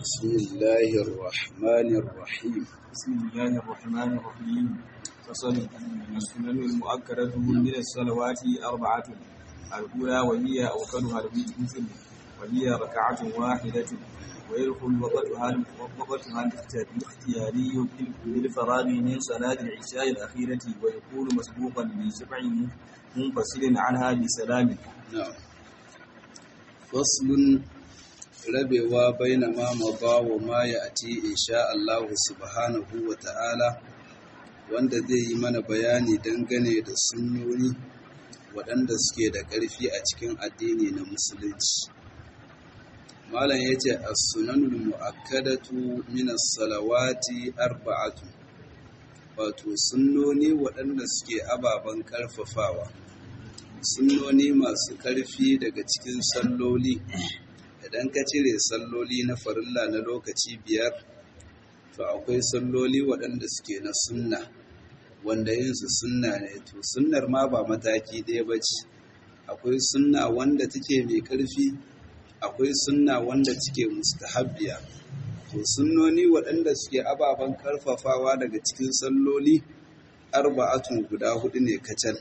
بسم الله الرحمن الرحيم بسم الله الرحمن الرحيم فصل السنن المؤكدة من الصلوات أربعة الأولى وهي أوكلها الوتر وهي ركعة واحدة ويدخل وقتها وقتها الاختياري بالفراغ من صلاة العشاء الأخيرة ويكون مسبوقا بسبع منفصل عنها بسلام نعم فصل rabewa baina ma maba wa ma ya ati insha Allah subhanahu wa ta'ala wanda zai yi mana bayani dangane da sunnoni waɗanda suke da ƙarfi a cikin addini na musulunci malam ya ce as-sunanul mu'akkadatu min as-salawati arba'atu wato sunnoni waɗanda suke ababen ƙarfafawa sunnoni masu ƙarfi daga cikin salloli idan ka cire salloli na farilla na lokaci biyar to akwai salloli waɗanda suke na sunna wanda yinsu sunna ne to sunnar ma ba mataki ɗaya ba ce akwai sunna wanda take mai ƙarfi akwai sunna wanda take mustahabbiya to sunnoni waɗanda suke ababen ƙarfafawa daga cikin salloli arba'atun guda hudu ne kacal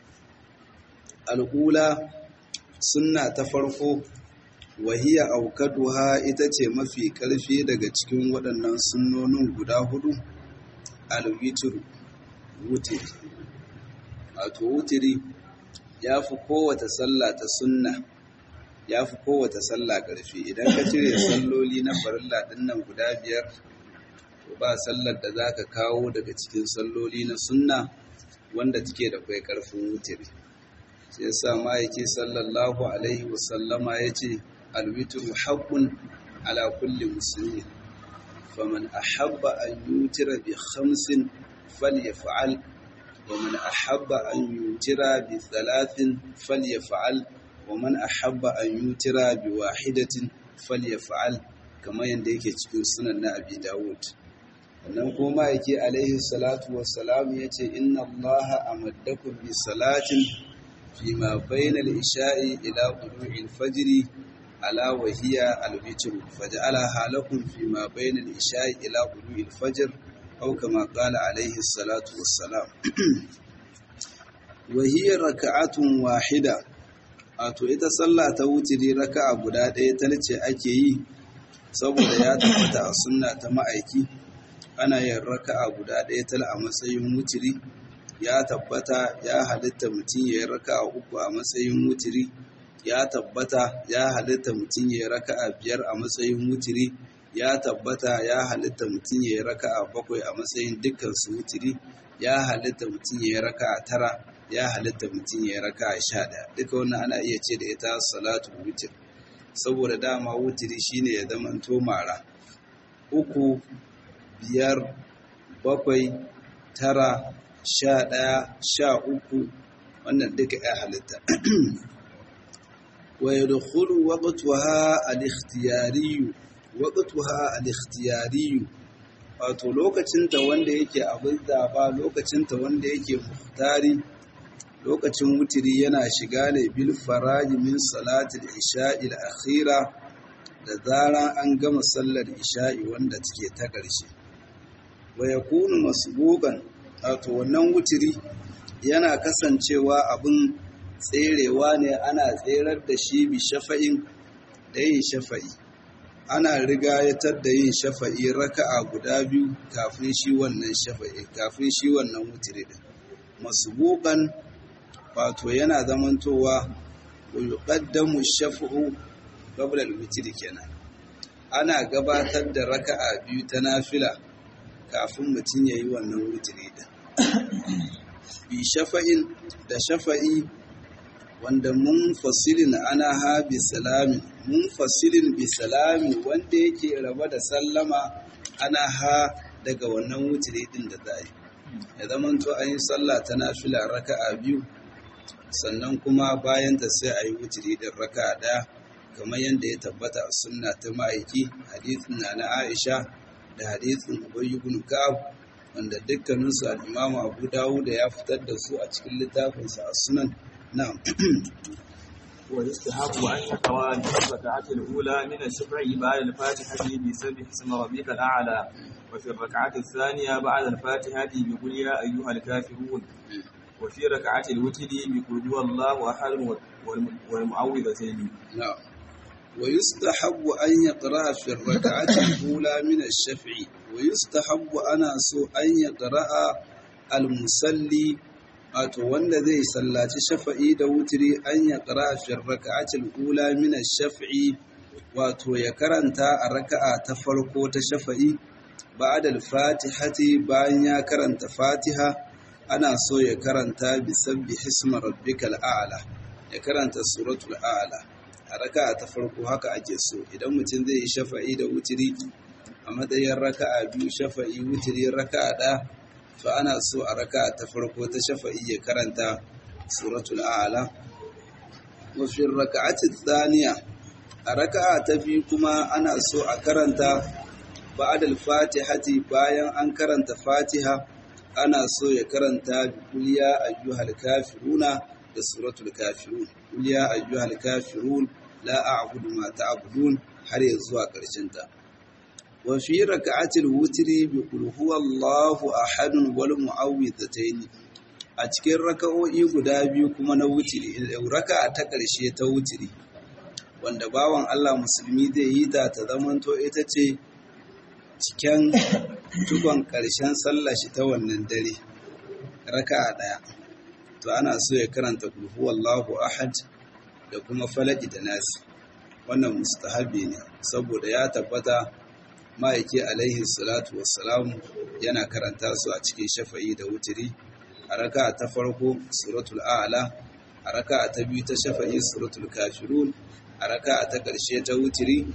al'ula sunna ta farko wahiya aukaduha ita ce mafi ƙarfi daga cikin waɗannan sunnonin guda hudu alwitru wutiri wato wutiri ya fi kowata sallah ta sunna ya fi kowata sallah ƙarfi idan ka cire salloli na farilla ɗinnan guda biyar to ba sallar da za ka kawo daga cikin salloli na sunna wanda take da kwai ƙarfin wutiri sai yasa ma'aiki sallallahu alaihi wasallama ya ce الوتر حق على كل مسلم فمن أحب أن يوتر بخمس فليفعل ومن أحب أن يوتر بثلاث فليفعل ومن أحب أن يوتر بواحدة فليفعل كما ينديك cikin sunan na Abi Dawud wannan kuma yake alaihi salatu wassalam yace inna Allah amaddakum bi salatin fima bayna al-isha'i ila tulu'il fajr ala wahiya alwitru faj'alaha lakum fi ma bayna al-isha'i ila qulu'i al-fajr aw kama qala alayhi salatu wassalam wahiya raka'atun wahida wato ita sallah ta wutiri raka'a guda ɗaya talce ake yi saboda ya tabbata a sunna ta ma'aiki ana yin raka'a guda ɗaya tal a matsayin wutiri ya tabbata ya halitta mutum ya yi raka'a uku a matsayin wutiri ya tabbata ya halitta mutum ya raka'a biyar a matsayin wutiri ya tabbata ya halitta mutum ya raka'a bakwai a matsayin dukkan su wutiri ya halitta mutum ya raka'a tara ya halitta mutum ya raka'a sha ɗaya duka wannan ana iya ce da ita salatu wutir saboda dama wutiri shine ya zama to mara uku biyar bakwai tara sha ɗaya sha uku wannan duka ya halitta ويدخل وقتها الاختياري وقتها الاختياري wato lokacinta wanda yake abin zaba lokacinta wanda yake muhtari lokacin wutiri yana shiga ne bil faraji min salatil isha'i al-akhira da zaran an gama sallar isha'i wanda take ta ƙarshe wa yakunu masbuqan wato wannan wutiri yana kasancewa abin tserewa ne ana tserar da shi bi shafa'in da yin shafa'i ana rigayatar da yin shafa'i raka'a guda biyu kafin shi wannan shafa'i kafin shi wannan wutiri din masbuqan wato yana zamantowa wa yuqaddamu shaf'u qabla al-witri kenan ana gabatar da raka'a biyu ta nafila kafin mutum yayi wannan wutiri din bi shafa'in da shafa'i wanda mun fasilin ana ha bi salami mun fasilin bi salami wanda yake raba da sallama ana ha daga wannan wutiri din da za yi ya zaman to an yi sallah ta nafila raka'a biyu sannan kuma bayan ta sai a yi wutiri din raka'a ɗaya kamar yadda ya tabbata a sunna ta ma'aiki hadithin na na aisha da hadithin ubay ibn ka'ab wanda dukkaninsu al-imamu abu dawud ya fitar da su a cikin littafinsa a sunan na'am ويستحب أن يقرأ الركعة الأولى من الشفع بعد الفاتحة بسبح اسم ربك الأعلى وفي الركعة الثانية بعد الفاتحة بقل يا أيها الكافرون وفي ركعة الوتر بقل هو الله أحد والمعوذتين نعم ويستحب أن يقرأ في الركعة الأولى من الشفع ويستحب أنا سو أن يقرأ المصلي wato wanda zai sallaci shafa'i da wutiri an ya ƙara fi raka'atul ula min shafi'i wato ya karanta a raka'a ta farko ta shafa'i ba'da al-fatihati bayan ya karanta fatiha ana so ya karanta bi sabbi hisma rabbikal a'la ya karanta suratul a'la a raka'a ta farko haka ake so idan mutum zai yi shafa'i da wutiri a matsayin raka'a biyu shafa'i wutiri raka'a ɗaya to ana so a raka ta farko ta shafa'i ya karanta suratul a'la wa fi raka'ati thaniya a raka'a ta biyu kuma ana so a karanta ba'da al-fatihati bayan an karanta fatiha ana so ya karanta qul ya ayyuhal kafiruna da suratul kafirun qul ya ayyuhal kafirun la a'budu ma ta'budun har ya zuwa ƙarshen ta وفي ركعة الوتر بقل هو الله أحد والمعوذتين a cikin raka'o'i guda biyu kuma na wutiri raka'a ta ƙarshe ta wutiri wanda bawan Allah musulmi zai yi ta ta zamanto ita ce cikin tukon ƙarshen sallah shi ta wannan dare raka'a ɗaya to ana so ya karanta qul huwallahu ahad da kuma falaki da nasi wannan mustahabi ne saboda ya tabbata ma'aiki alaihi salatu wassalamu yana karanta su a cikin shafa'i da wutiri a raka ta farko suratul a'la a raka ta biyu ta shafa'i suratul kafirun a raka ta ƙarshe ta wutiri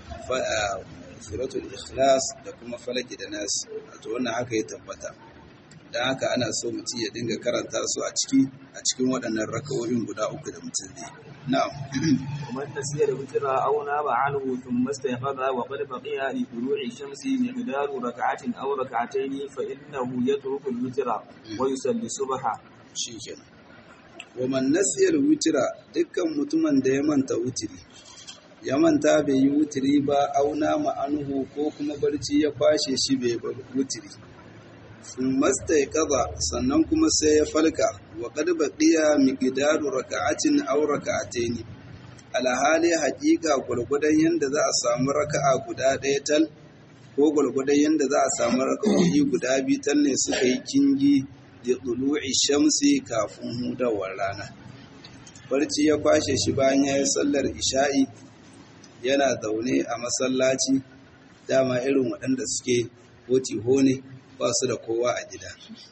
suratul ikhlas da kuma falaki da nas to wannan haka ya tabbata don haka ana so mutum ya dinga karanta su a ciki a cikin waɗannan raka'o'in guda uku da mutum zai na'am ومن نسي الوتر أو نام عنه ثم استيقظ وقد بقي لطلوع الشمس مقدار ركعة أو ركعتين فإنه يترك الوتر ويصلي الصبح shikenan waman nasiyar wutira dukkan mutumin da ya manta wutiri ya manta bai yi wutiri ba auna ma'anuhu ko kuma barci ya kwashe shi bai bar wutiri sun masta ya kaza sannan kuma sai ya falka wa kad baqiya miqdaru raka'atin aw raka'ataini alhali haƙiƙa gwargwadon yanda za a samu raka'a guda ɗaya tal ko gwargwadon yanda za a samu raka'o'i guda biyu tal ne suka yi kingi da ɗulu'i shamsi kafin hudawar rana barci ya kwashe shi bayan ya yi sallar isha'i yana zaune a masallaci dama irin waɗanda suke hotiho ne ba su da kowa a gida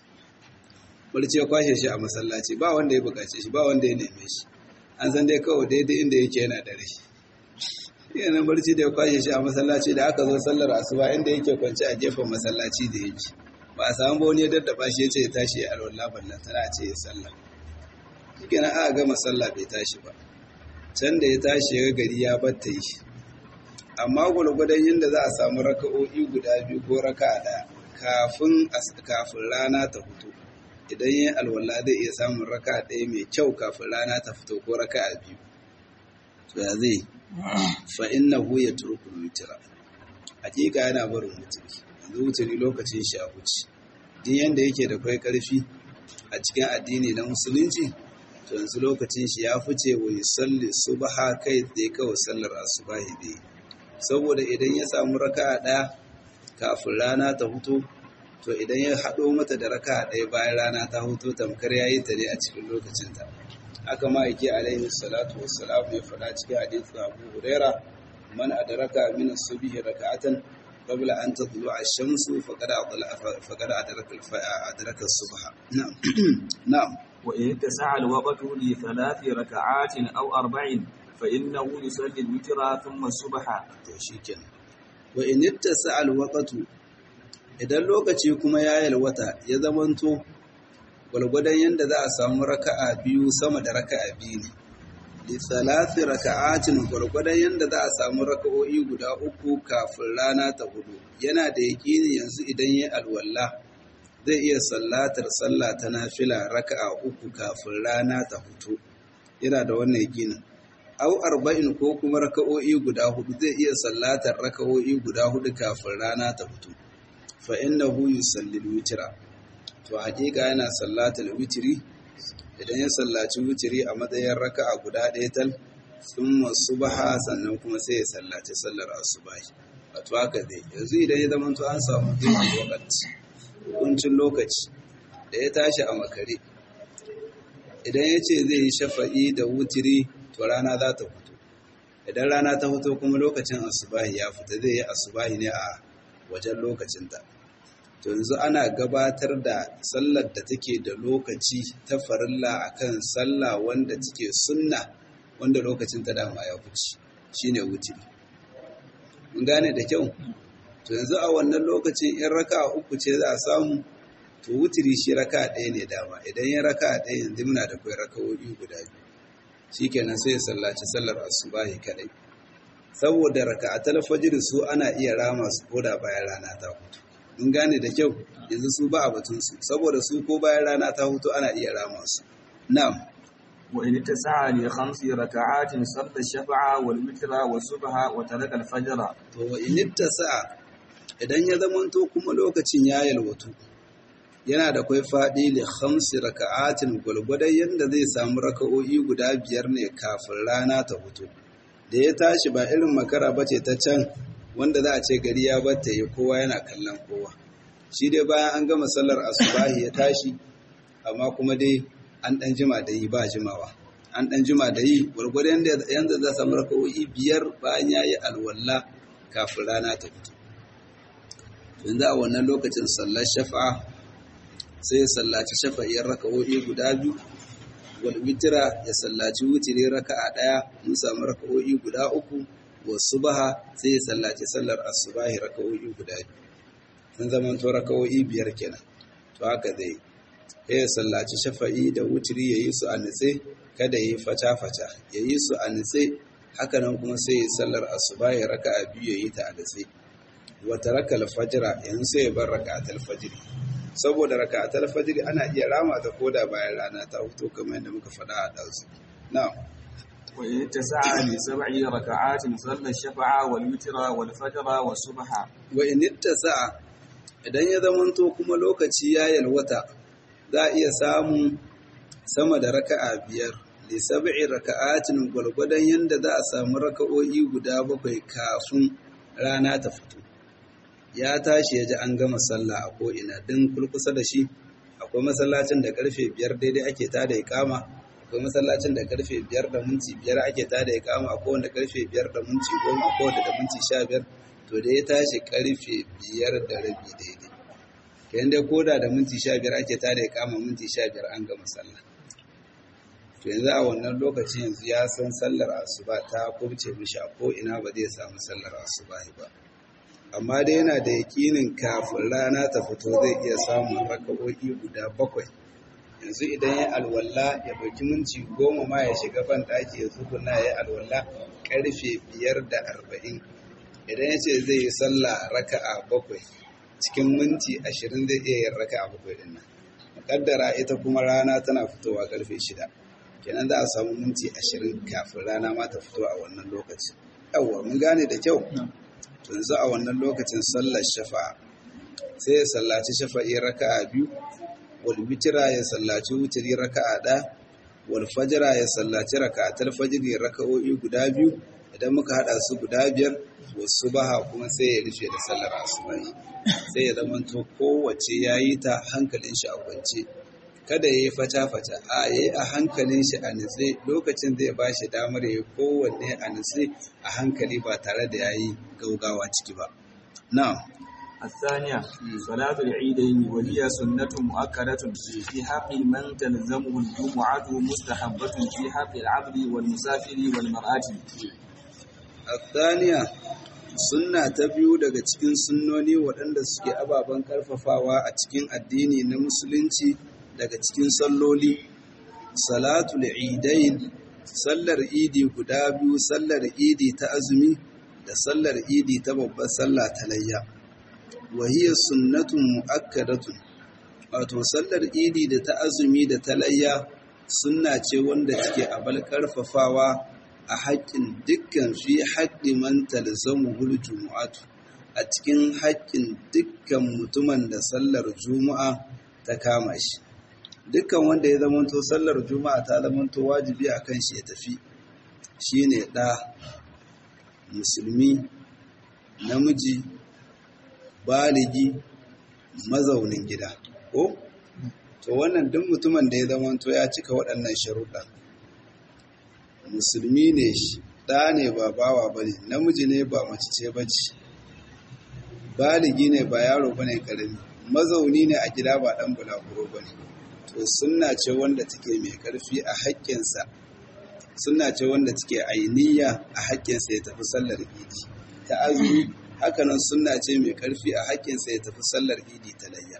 barci ya kwashe shi a masallaci ba wanda ya bukace shi ba wanda ya neme shi an san dai kawai daidai inda yake yana da rai yana barci da ya kwashe shi a masallaci da aka zo sallar asuba inda yake kwance a gefen masallaci da yake ba a samu ba wani ya daddaba shi ya ce ya tashi ya alwala ballan tana ce ya sallah shi na aka gama sallah bai tashi ba can da ya tashi ya gari ya batta yi amma gwargwadon yadda za a samu raka'o'i guda biyu ko raka ɗaya kafin kafin rana ta fito idan yin alwala zai iya samun raka ɗaya mai kyau kafin rana ta fito ko raka a biyu to ya zai fa innahu yatruku witra hakika yana barin wuturi yanzu wuturi lokacin shi a wuce din yanda yake da kai karfi a cikin addini na musulunci to yanzu lokacin shi ya fice wa yusalli subha kai tsaye kawai sallar asubahi dai saboda idan ya samu raka'a ɗaya kafin rana ta fito to idan ya haɗo mata da raka ɗaya bayan rana ta hutu tamkar ya yi ta ne a cikin lokacinta haka ma yake alaihi salatu wassalam ya faɗa cikin hadithu abu huraira man adraka min as-subhi raka'atan qabla an tatlu'a ash-shamsu faqad faqad adraka adraka as-subha na'am na'am wa in tasa'a al-waqtu li thalathi raka'atin aw arba'in fa innahu yusalli al-witra thumma as-subha to shikenan wa in ittasa al-waqtu idan lokaci kuma ya yalwata ya zamanto gwalgwadon yadda za a samu raka'a biyu sama da raka'a biyu ne li salati raka'atin gwalgwadon yadda za a samu raka'o'i guda uku kafin rana ta hudu yana da yaƙini yanzu idan ya alwala zai iya sallatar sallah ta nafila raka'a uku kafin rana ta fito yana da wannan yaƙinin au arba'in ko kuma raka'o'i guda hudu zai iya sallatar raka'o'i guda hudu kafin rana ta fito fa innahu yusalli witra to hakika yana sallatar witri idan ya sallaci witri a matsayin raka'a guda ɗaya tal thumma subha sannan kuma sai ya sallaci sallar asubahi wato haka dai yanzu idan ya zama to an samu dukkan lokaci hukuncin lokaci da ya tashi a makare idan ya ce zai yi shafa'i da wutiri to rana za ta fito idan rana ta fito kuma lokacin asubahi ya fita zai yi asubahi ne a wajen lokacinta to yanzu ana gabatar da sallar da take da lokaci ta farilla akan sallah wanda take sunna wanda lokacin ta dama ya fice shine wutiri mun gane da kyau to yanzu a wannan lokacin in raka uku ce za a samu to wutiri shi raka ɗaya ne dama idan ya raka ɗaya yanzu muna da kai raka'o'i guda biyu shikenan sai ya sallaci sallar asubahi kadai saboda raka'atul fajr su ana iya rama su koda bayan rana ta hutu mun gane da kyau yanzu su ba a batun su saboda su ko bayan rana ta hutu ana iya rama su na'am وإن اتسع لخمس ركعات صلى الشفع والوتر والصبح وترك الفجر to wa initta sa'a idan ya zamanto kuma lokacin ya yalwatu yana da kwai faɗi li khamsi raka'atin gwargwadon yadda zai samu raka'o'i guda biyar ne kafin rana ta fito da ya tashi ba irin makara ba ce ta can wanda za a ce gari ya batta ya kowa yana kallon kowa shi dai bayan an gama sallar asubahi ya tashi amma kuma dai an ɗan jima da yi ba jimawa an ɗan jima da yi gwargwadon yadda za samu raka'o'i biyar bayan ya yi alwala kafin rana ta fito yanzu a wannan lokacin sallar shafa'a sai ya sallaci shafa'iyar raka'o'i guda biyu wal witira ya sallaci wutiri raka'a daya mun samu raka'o'i guda uku wa subha sai ya sallaci sallar asubahi raka'o'i guda biyu sun zama to raka'o'i biyar kenan to haka zai ya sallaci shafa'i da wutiri yayi su a nitse kada yi fata fata yayi su a nitse haka nan kuma sai ya sallar asubahi raka'a biyu yayi ta a nitse wa taraka al-fajr yanzu sai ya bar raka'atul fajr saboda raka'atul fajr ana iya rama ta koda bayan rana ta fito kamar yadda muka faɗa a ɗansu na'am wa in tasa'a li sab'i raka'atin salla shafa'a wal witra wal fajr wa subha wa in ittasa'a idan ya zamanto kuma lokaci ya yalwata za a iya samun sama da raka'a biyar li sab'i raka'atin gwargwadon yanda za a samu raka'o'i guda bakwai kafin rana ta fito ya tashi ya ji an gama sallah a ko'ina din kulkusa da shi akwai masallacin da karfe biyar daidai ake ta da ikama akwai masallacin da karfe biyar da minti biyar ake ta da ikama akwai wanda karfe biyar da minti goma akwai wanda da minti sha biyar to da ya tashi karfe biyar da rabi daidai kayan dai koda da minti sha biyar ake ta da ikama minti sha biyar an gama sallah to yanzu a wannan lokaci yanzu ya san sallar asuba ta kubce mishi a ko'ina ba zai samu sallar asuba ba amma dai yana da yakinin kafin rana ta fito zai iya samun raka'o'i guda bakwai yanzu idan ya alwala ya ɗauki minti goma ma ya shiga ban ɗaki ya tsukuna ya alwala ƙarfe biyar da arba'in idan ya ce zai yi sallah raka'a bakwai cikin minti ashirin zai iya yin raka'a bakwai ɗin nan muƙaddara ita kuma rana tana fitowa ƙarfe shida kenan za a samu minti ashirin kafin rana ma ta fito a wannan lokaci yawwa mun gane da kyau yanzu a wannan lokacin sallar shafa'a sai ya sallaci shafa'i raka'a biyu wal witira ya sallaci wutiri raka'a ɗaya wal fajra ya sallaci raka'atul fajri raka'o'i guda biyu idan muka hada su guda biyar wasu baha kuma sai ya rufe da sallar asubahi sai ya zama to kowace yayi ta hankalin shi a kwance kada ya yi fata-fata a ya yi a hankalin shi a nutse lokacin zai ba shi damar ya yi kowanne a nutse a hankali ba tare da ya yi gaugawa ciki ba na الثانية صلاة العيدين وهي سنة مؤكدة في حق من تلزمه الجمعة مستحبة في حق العبد والمسافر والمرأة الثانية sunna ta biyu daga cikin sunnoni waɗanda suke ababen ƙarfafawa a cikin addini na musulunci daga cikin salloli salatul idain sallar idi guda biyu sallar idi ta azumi da sallar idi ta babbar sallah ta layya wahiyar sunnatun mu'akkadatun wato sallar idi da ta azumi da ta layya sunna ce wanda take abal karfafawa a haƙƙin dukkan fi haƙƙi man talzamu hul jumu'atu a cikin haƙƙin dukkan mutumin da sallar juma'a ta kama shi dukkan wanda ya zamanto sallar juma'a ta zamanto wajibi a kan shi ya tafi shine ɗa musulmi namiji baligi mazaunin gida ko to wannan duk mutumin da ya zamanto ya cika waɗannan sharuɗa musulmi ne shi ɗa ne ba bawa ba ne namiji ne ba mace ce ba ce baligi ne ba yaro ba ne ƙarami mazauni ne a gida ba ɗan bulaguro ba ne to sunna ce wanda take mai ƙarfi a haƙƙinsa sunna ce wanda take ainiya a haƙƙinsa ya tafi sallar idi ta azumi hakanan sunna ce mai ƙarfi a haƙƙinsa ya tafi sallar idi ta layya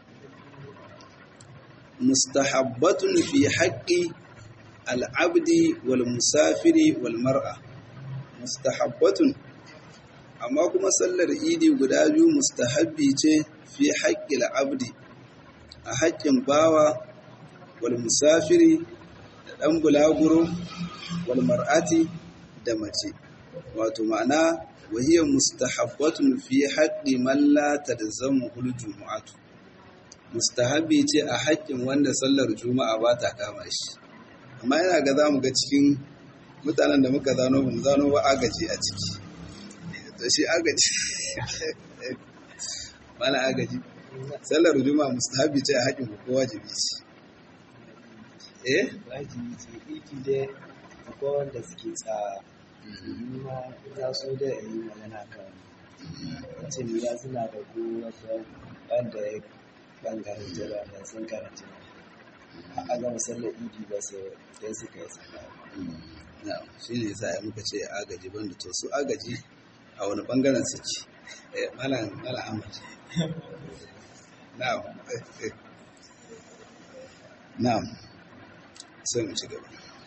mustahabbatun fi haƙƙi al'abdi wal musafiri wal mar'a mustahabbatun amma kuma sallar idi guda biyu mustahabbi ce fi haƙƙi al'abdi a haƙƙin bawa wal musafiri da ɗan bulaguro wal mar'ati da mace wato ma'ana wahiyar mustahabbatun fi haƙƙi malla ta da zama jumu'atu mustahabi ce a haƙƙin wanda sallar juma'a ba ta kama shi amma yana ga za mu ga cikin mutanen da muka zano mu zano ba agaji a ciki to shi agaji mana agaji sallar juma'a mustahabi ce a haƙƙin ku ko wajibi ce eh wajibi ce iki dai akwai wanda suke tsawa ni ma za su da yi magana kan wacce ya suna da ko wasu wanda ya bangaren jira da sun karanta a gama sallar idi ba su sai suka yi sallah na shi ne sa ya muka ce agaji banda to su agaji a wani bangaren suke eh malam malam ahmad na'am na'am sai mu ci gaba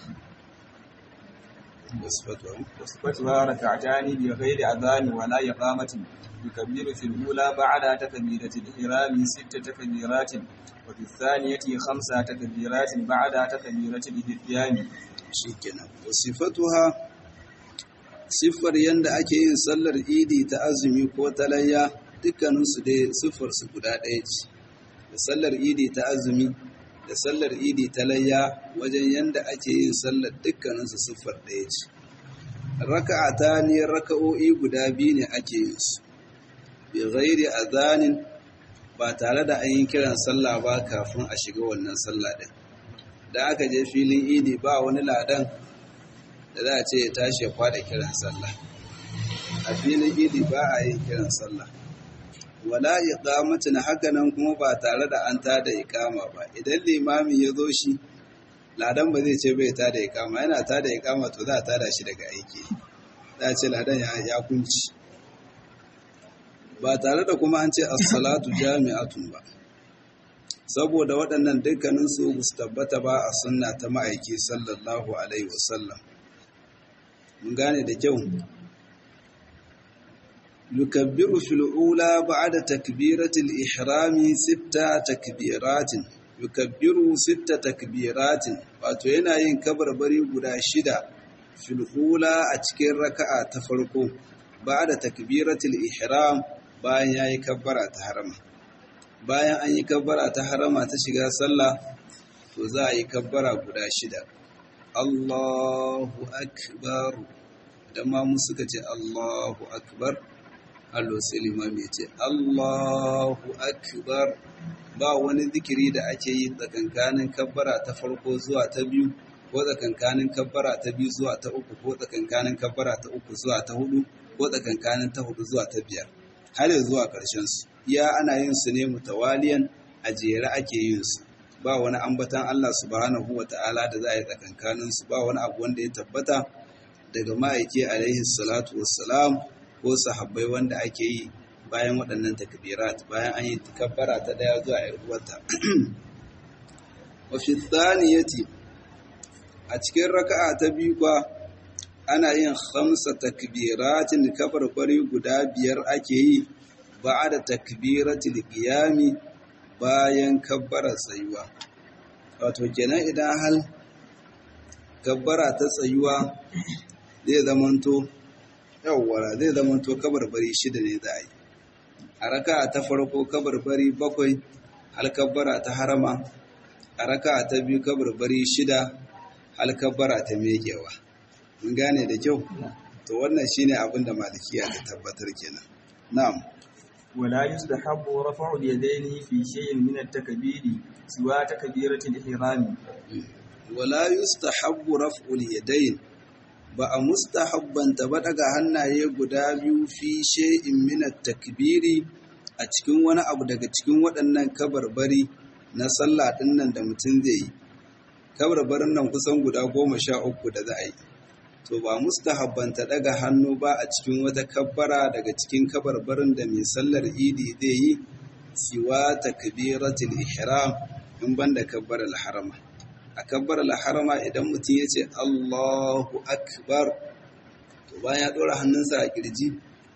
wasfatu وصفتها ركعتان بغير أذان ولا إقامة يكبر في الأولى بعد تكبيرة الإحرام ست تكبيرات وفي الثانية خمس تكبيرات بعد تكبيرة الإتيان shikenan wasifatuha siffar yanda ake yin sallar idi ta azumi ko ta layya dukkaninsu dai siffar su guda ɗaya ce da sallar idi ta azumi da sallar idi ta layya wajen yanda ake yin sallar dukkaninsu siffar ɗaya ce raka'ata ne raka'o'i guda biyu ne ake yin su bi ghairi azanin ba tare da an yi kiran sallah ba kafin a shiga wannan sallah din da aka je filin idi ba wani ladan da za a ce ya tashi ya kwada kiran sallah a filin idi ba a yin kiran sallah wala iqamatin haka nan kuma ba tare da an tada iqama ba idan limami ya zo shi ladan ba zai ce bai tada iqama yana tada iqama to za a tada shi daga aiki za a ce ladan ya ya kunci ba tare da kuma an ce as-salatu jami'atun ba saboda waɗannan dukkaninsu ba su tabbata ba a sunna ta ma'aiki sallallahu alaihi wasallam mun gane da kyau yukabbiru fil ula ba'da takbiratil ihrami sitta takbiratin yukabbiru sitta takbiratin wato yana yin kabarbari guda shida fil ula a cikin raka'a ta farko ba'da takbiratil ihram bayan yayi kabbara ta harama bayan an yi kabbara ta harama ta shiga sallah to za a yi kabbara guda shida Allahu akbar da ma mu suka ce Allahu akbar Allah sai limami ya ce Allahu akbar ba wani zikiri da ake yi tsakankanin kabbara ta farko zuwa ta biyu ko tsakankanin kabbara ta biyu zuwa ta uku ko tsakankanin kabbara ta uku zuwa ta hudu ko tsakankanin ta hudu zuwa ta biyar har zuwa ƙarshen su iya ana yin su ne mutawaliyan a jere ake yin su ba wani ambatan Allah subhanahu wa ta'ala da za a yi tsakankanin su ba wani abu wanda ya tabbata daga ma'aiki alaihi salatu wassalam ko sahabbai wanda ake yi bayan waɗannan takbirat bayan an yi takabbara ta daya zuwa yar uwarta wa fi thaniyati a cikin raka'a ta biyu kwa ana yin khamsa takbiratin kabarbari guda biyar ake yi ba'da takbiratil qiyami bayan kabbara tsayuwa wato kenan idan hal kabbara ta tsayuwa zai zamanto yawwara zai zamanto kabarbari shida ne za a yi a raka ta farko kabarbari bakwai halkabbara ta harama a raka ta biyu kabarbari shida halkabbara ta megewa mun gane da kyau to wannan shine abin da malikiya ta tabbatar kenan na'am ولا يستحب رفع اليدين في شيء من التكبير سوى تكبيرة الإحرام wala yustahabbu raf'ul yadayn ba a mustahabbanta ba daga hannaye guda biyu fi shay'in min at-takbiri a cikin wani abu daga cikin waɗannan kabarbari na sallah ɗin nan da mutum zai yi kabarbarin nan kusan guda goma sha uku da za a yi to ba mustahabbanta daga hannu ba a cikin wata kabbara daga cikin kabarbarin da mai sallar idi zai yi siwa takbiratul ihram in banda kabbarar harama a kabbar harama idan mutum ya ce Allahu Akbar to bayan ya ɗora hannunsa a kirji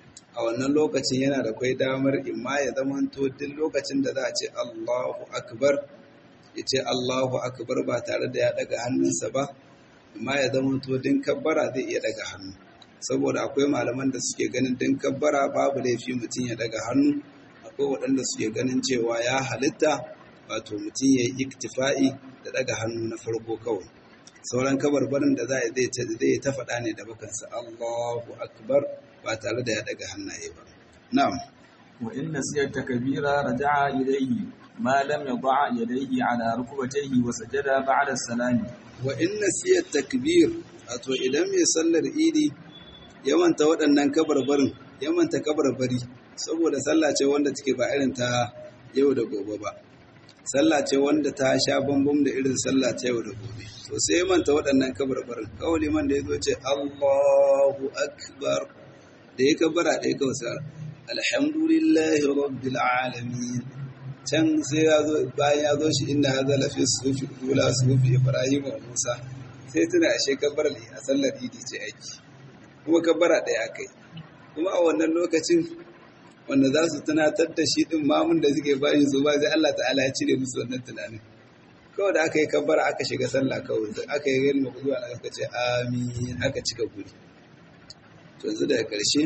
a wannan lokacin yana da kwai damar imma ya zamanto duk lokacin da za a ce Allahu Akbar ya ce Allahu Akbar ba tare da ya ɗaga hannunsa ba imma ya zamanto din kabbara zai iya ɗaga hannu saboda akwai malaman da suke ganin din kabbara babu laifi mutum ya ɗaga hannu akwai waɗanda suke ganin cewa ya halitta wato mutum ya yi iktifa'i da daga hannu na farko kawai sauran kabarbarin da za a zai ta faɗa ne da bakansa Allahu akbar ba tare da ya daga hannaye ba na'am wa in nasiya takbira raja'a ilayhi ma lam yad'a yadayhi ala rukbatayhi wa sajada ba'da salami wa in nasiya takbir wato idan mai sallar idi ya manta waɗannan kabarbarin ya manta kabarbari saboda sallah ce wanda take ba irin ta yau da gobe ba sallah ce wanda ta sha bambam da irin sallah ta yau da gobe to sai ya manta waɗannan kabarbarin kawai liman da ya zo ce Allahu akbar da ya kabara ɗaya kawai sa alhamdulillahi rabbil alamin can sai ya zo bayan ya zo shi inda ya zala fi sufi ula sufi ibrahim wa musa sai tuna ashe kabbar a sallar idi ce aiki kuma kabbara ɗaya kai kuma a wannan lokacin wanda za su tunatar da shi ɗin mamun da suke bayan su ba sai Allah ta'ala ya cire musu wannan tunanin kawai da aka yi kabbara aka shiga sallah kawai aka yi gani makuzuwa da aka ce amin aka cika guri to yanzu daga ƙarshe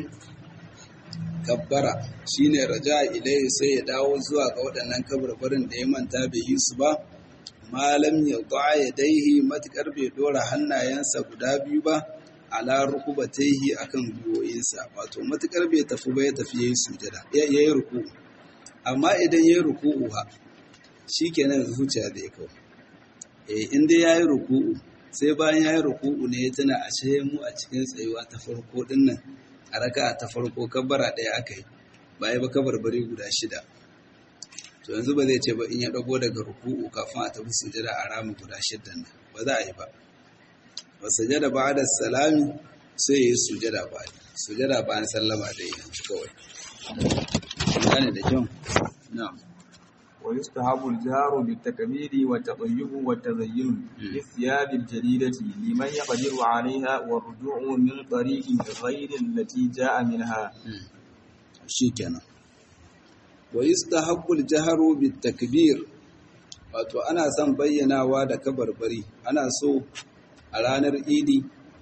kabbara shine raja ilai sai ya dawo zuwa ga waɗannan kabarbarin da ya manta bai yi su ba malam ya ya daihi matukar bai dora hannayensa guda biyu ba ala rukubataihi akan gwiwoyinsa wato matukar bai tafi ba ya tafi yayi sujada ya yi ruku'u amma idan yayi ruku'u ha shikenan zuciya zai kawo eh in dai yayi ruku'u sai bayan yayi ruku'u ne ya tuna a ce mu a cikin tsayuwa ta farko din nan a raka ta farko kabbara ɗaya aka yi ba ya ba kabarbari guda shida to yanzu ba zai ce ba in ya dago daga ruku'u kafin a tafi sujada a ramu guda shiddan nan ba za a yi ba wasajada ba da salami sai ya yi sujada ba sujada ba an sallama da yi kawai gane da kyau na'am ويستحب الجهر بالتكبير والتطيب والتزين بالثياب الجديدة لمن يقدر عليها والرجوع من طريق غير التي جاء منها شيكنا ويستحب الجهر بالتكبير wato ana son bayyanawa da kabarbari ana so a ranar idi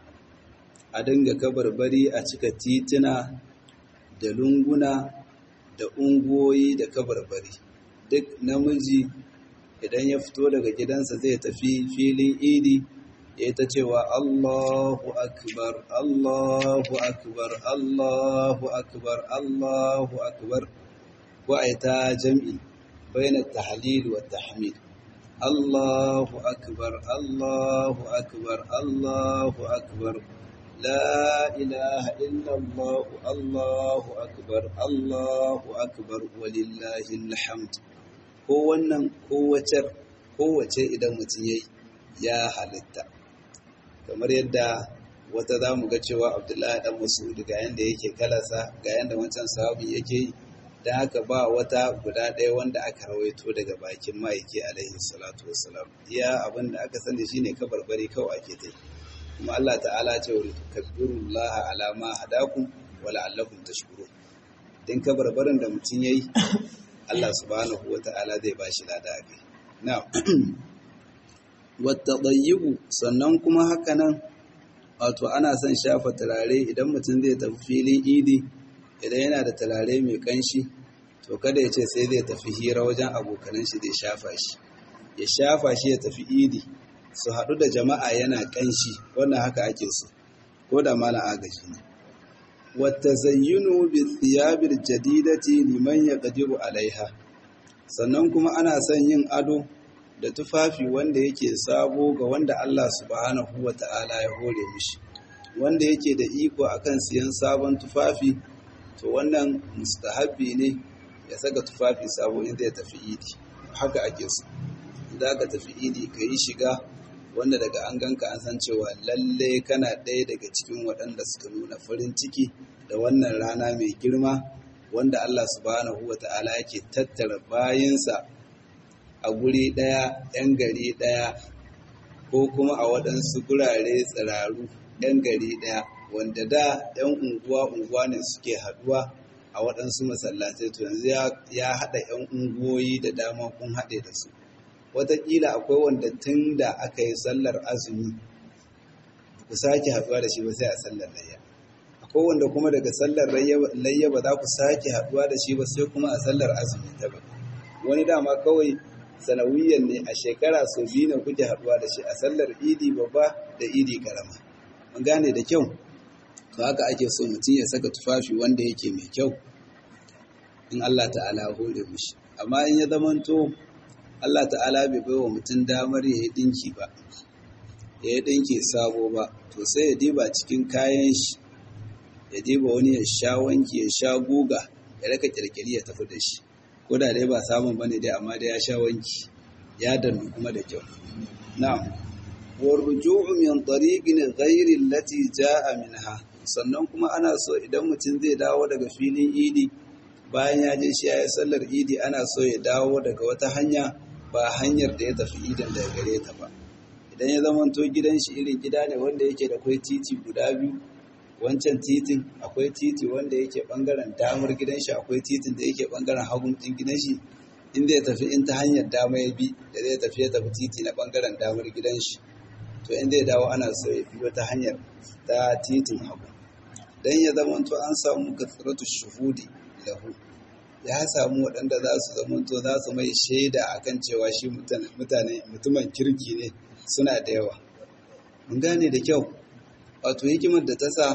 a dinga kabarbari a cika tituna da lunguna da ungoyi da kabarbari duk namiji idan ya fito daga gidansa zai tafi filin idi ya ta cewa Allahu akbar Allahu akbar Allahu akbar Allahu akbar ko a ta jam'i bayan tahlil wa tahmid Allahu akbar Allahu akbar Allahu akbar لا إله إلا الله الله أكبر الله أكبر ولله الحمد ko wannan kowace kowace idan mutum yayi ya halitta kamar yadda wata za mu ga cewa abdullahi dan mas'ud ga yanda yake kalasa ga yanda wancan sahabi yake yi dan haka ba wata guda ɗaya wanda aka rawaito daga bakin ma'aiki alaihi salatu wassalam iya abin da aka sani shine kabarbari kawai ake ta kuma Allah ta'ala ce wa tukabbirullaha ala ma hadakum wa la'allakum tashkurun din kabarbarin da mutum yayi Allah subhanahu wa ta'ala zai ba shi lada kai. Na, wata ɗayyibu sannan kuma haka nan wato ana son shafa turare idan mutum zai tafi filin idi idan yana da turare mai kanshi to kada ya ce sai zai tafi hira wajen abokanan shi zai shafa shi ya shafa shi ya tafi idi su haɗu da jama'a yana kanshi wannan haka ake so ko da mala agaji ne wata zayyunu bi thiyabil jadidati liman yaqdiru alaiha sannan kuma ana son yin ado da tufafi wanda yake sabo ga wanda Allah subhanahu wa ta'ala ya hore mishi wanda yake da iko akan siyan sabon tufafi to wannan mustahabbi ne ya saka tufafi sabo in zai tafi idi haka ake so idan ka tafi idi ka yi shiga wanda daga an ganka an san cewa lalle kana ɗaya daga cikin waɗanda suka nuna farin ciki da wannan rana mai girma wanda Allah subhanahu wa ta'ala yake tattara bayinsa a guri ɗaya, ‘yan gari ɗaya, ko kuma a waɗansu gurare tsiraru ‘yan gari ɗaya, wanda da ‘yan unguwa-unguwa ne suke haɗuwa a waɗansu masallatai to yanzu ya haɗa ‘yan unguwoyi da dama kun haɗe da su. Wataƙila akwai wanda tun da aka yi sallar azumi ku sake haɗuwa da shi ba sai a sallar layya. Akwai wanda kuma daga sallar layya ba za ku sake haɗuwa da shi ba sai kuma a sallar azumi ta ba. Wani dama kawai sanawiyan ne a shekara sau biyu ne kuke haɗuwa da shi a sallar idi babba da idi karama mun gane da kyau to haka ake so mutum ya saka tufafi wanda yake mai kyau in Allah ta'ala hore mishi amma in ya zamanto Allah ta'ala bai bai wa mutum damar ya yi ɗinki ba ya yi ɗinki sabo ba to sai ya diba cikin kayan shi ya diba wani ya sha wanki ya sha guga ya raka kirkiri ya tafi da shi ko da dai ba samun bane dai amma dai ya sha wanki ya dannu kuma da kyau na'am warju'u min tariqin ghairi allati ja'a minha sannan kuma ana so idan mutum zai dawo daga filin idi bayan ya je shi ya sallar idi ana so ya dawo daga wata hanya ba hanyar da ya tafi idin daga gare ta ba idan ya zamanto gidan shi irin gida ne wanda yake da kwai titi guda biyu wancan titin akwai titi wanda yake bangaren damar gidan shi akwai titin da yake bangaren hagun din gidan shi in zai tafi in ta hanyar dama ya bi da zai tafi ya tafi titi na bangaren damar gidan shi to in zai dawo ana so ya bi wata hanyar ta titin hagu dan ya zamanto an samu kasratu shuhudi lahu ya samu waɗanda za su zamanto za su mai shaida akan cewa shi mutane mutumin kirki ne suna da yawa mun gane da kyau wato hikimar da ta sa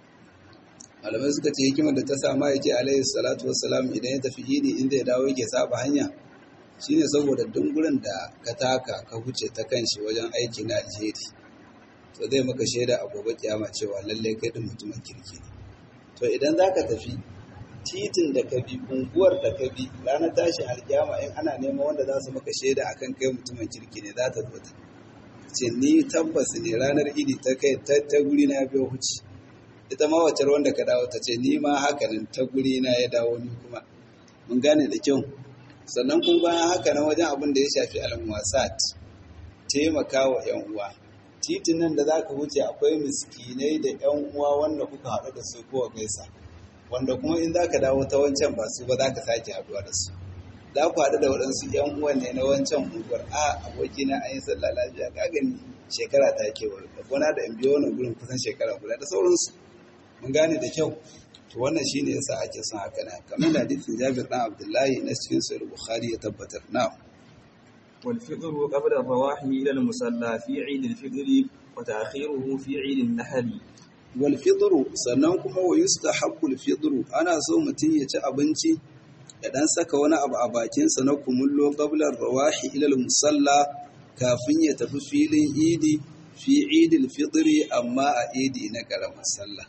malamai suka ce hikimar da ta sa ma'aiki alaihi salatu wassalam idan ya tafi idi inda ya dawo yake saba hanya shine saboda dungurin da ka taka ka huce ta kan shi wajen aiki na alheri to zai maka shaida a gobe kiyama cewa lallai kai din mutumin kirki ne to idan za ka tafi titin da ka bi unguwar da ka bi ranar tashi alkiyama in ana neman wanda za su maka shaida akan kai mutumin kirki ne za ta zo ta ce ni tabbas ne ranar idi ta kai ta guri na biyo huci ita ma wacce wanda ka dawo ta ce ni ma hakanan ta guri na ya dawo ni kuma mun gane da kyau sannan kuma bayan haka nan wajen abin da ya shafi almuwasat taimaka wa yan uwa titin nan da za ka wuce akwai miskinai da yan uwa wanda kuka haɗu da su kowa gaisa wanda kuma in za ka dawo ta wancan ba su ba za ka sake haɗuwa da su za ku haɗu da waɗansu ‘yan uwan ne na wancan unguwar a abokina an yi sallah lafiya ka gani shekara ta ke wani gona da in biyo wani gurin kusan shekara guda da sauransu mun gane da kyau to wannan shine yasa ake son haka na kamar da hadisin Jabir dan Abdullahi na cikin Sahih Bukhari ya tabbatar na'am والفطر قبل الرواح إلى المصلى في عيد الفطر وتأخيره في عيد النحر والفطر sannan kuma wa yustahabbu al ana so mutum ya ci abinci ya dan saka wani abu a bakinsa na kumullo qablar rawahi ila musalla kafin ya tafi filin idi fi idil fitri amma a idi na karamar sallah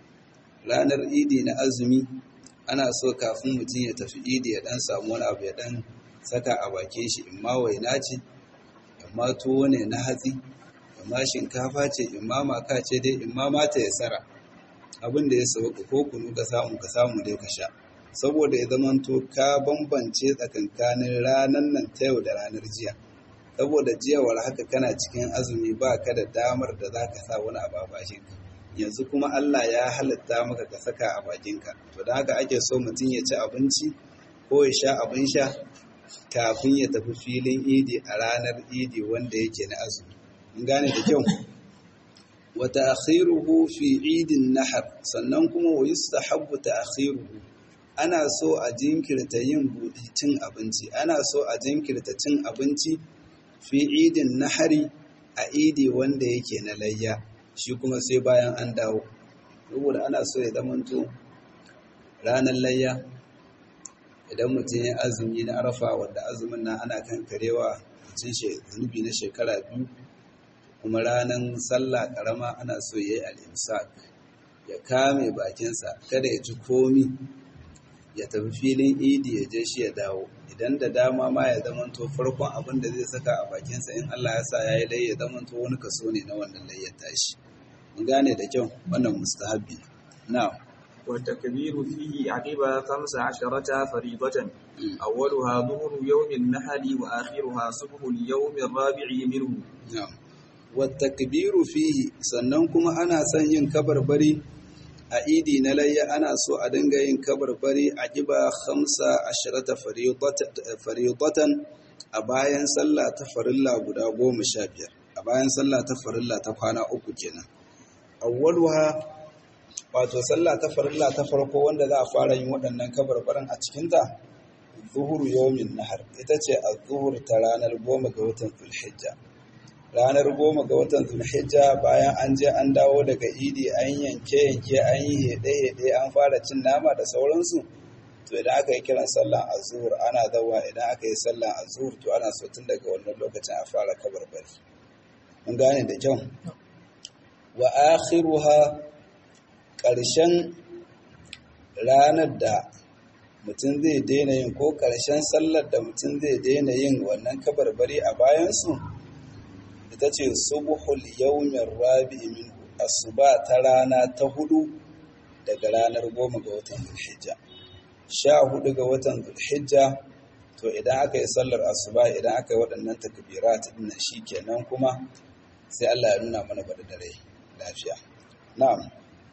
ranar idi na azumi ana so kafin mutum ya tafi idi ya dan samu wani abu ya dan saka a bakin shi in ma waina ce in ma tuwo ne na hatsi in ma shinkafa ce in ma maka ce dai in ma mata ya tsara abin da ya sauka ko kunu ka samu ka samu dai ka sha saboda ya zamanto ka bambance tsakankanin ranar nan ta yau da ranar jiya saboda jiyawar haka kana cikin azumi ba ka da damar da za ka sa wani abu a bakinka yanzu kuma Allah ya halatta maka ka saka a bakinka to da haka ake so mutum ya ci abinci ko ya sha abin sha kafin ya tafi filin idi a ranar idi wanda yake na azumi mun gane da kyau wa ta'khiruhu fi idin nahar sannan kuma wa yustahabbu ta'khiruhu ana so a jinkirta yin buɗi cin abinci ana so a jinkirta cin abinci fi idin nahari a idi wanda yake na layya shi kuma sai bayan an dawo saboda ana so ya zamanto ranar layya idan mutum ya azumi na arafa wadda azumin nan ana kan karewa mutum zunubi na shekara biyu kuma ranar sallah karama ana so ya yi al'imsak ya kame bakinsa kada ya ci komi ya tafi filin idi ya je shi ya dawo idan da dama ma ya zamanto farkon abin da zai saka a bakinsa in Allah ya sa ya yi lai ya zamanto wani kaso ne na wannan layyar tashi mun gane da kyau wannan mustahabbi na'am والتكبير فيه عقب خمس عشرة فريضة أولها ظهر يوم النحل وآخرها صبح اليوم الرابع منه na'am wattakbiru fihi sannan kuma ana son yin kabarbari a idi na layya ana so a dinga yin kabarbari a giba hamsa ashirata faridatan a bayan sallah ta farilla guda goma sha biyar a bayan sallah ta farilla ta kwana uku kenan awwaluha wato sallah ta farilla ta farko wanda za a fara yin waɗannan kabarbarin a cikinta zuhuru yawmin nahar ita ce a zuhur ta ranar goma ga watan zulhijja ranar goma ga watan zulhijja bayan an je an dawo daga idi an yanke yanke an yi heɗe heɗe an fara cin nama da sauransu to idan aka yi kiran sallan azur ana dawa idan aka yi sallan azur to ana so tun daga wannan lokacin a fara kabarbari mun gane da kyau wa akhiruha ƙarshen ranar da mutum zai daina yin ko ƙarshen sallar da mutum zai daina yin wannan kabarbari a bayansu ita ce subuhul yawmin rabi'i min asuba ta rana ta hudu daga ranar goma ga watan zulhijja sha hudu ga watan zulhijja to idan aka yi sallar asuba idan aka yi waɗannan takbirat din shi kenan kuma sai Allah ya nuna mana bada dare lafiya na'am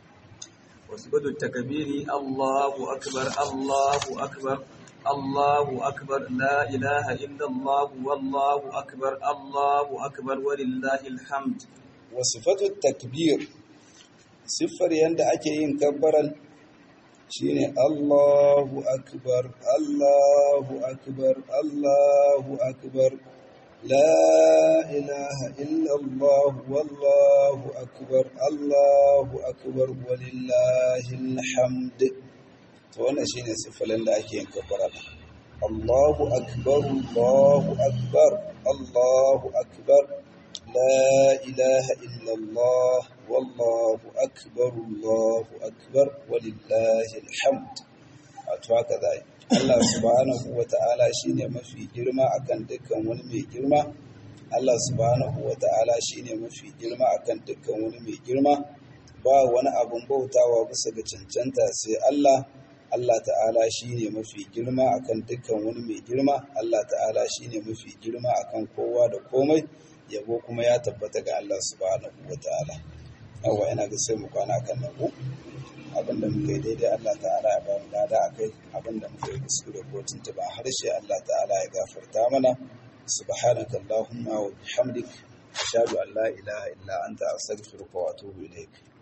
وسجود التكبير الله أكبر الله أكبر الله أكبر لا إله إلا الله والله أكبر الله أكبر ولله الحمد وصفة التكبير siffar yadda ake yin kabbaran shine Allahu akbar Allahu akbar Allahu akbar la ilaha illa Allah wallahu akbar Allahu akbar walillahil hamd to wannan shine siffar da ake yin kabbara Allahu akbar Allahu akbar Allahu akbar لا إله إلا الله والله أكبر الله أكبر ولله الحمد هكذا Allah subhanahu wa ta'ala shi ne mafi girma akan dukkan wani mai girma Allah subhanahu wa ta'ala shi ne mafi girma akan dukkan wani mai girma ba wani abun bautawa bisa ga cancanta sai Allah Allah ta'ala shi ne mafi girma akan dukkan wani mai girma Allah ta'ala shi ne mafi girma akan kowa da komai yabo kuma ya tabbata ga Allah subhanahu wa ta'ala yawa ina ga sai mu kwana kan nan ko abinda muka yi daidai Allah ta'ala ya ba mu lada akai abinda muka yi kuskure ko tuntuba harshe Allah ta'ala ya gafarta mana subhanaka allahumma wa bihamdik ashhadu an la ilaha illa anta astaghfiruka wa atubu ilaik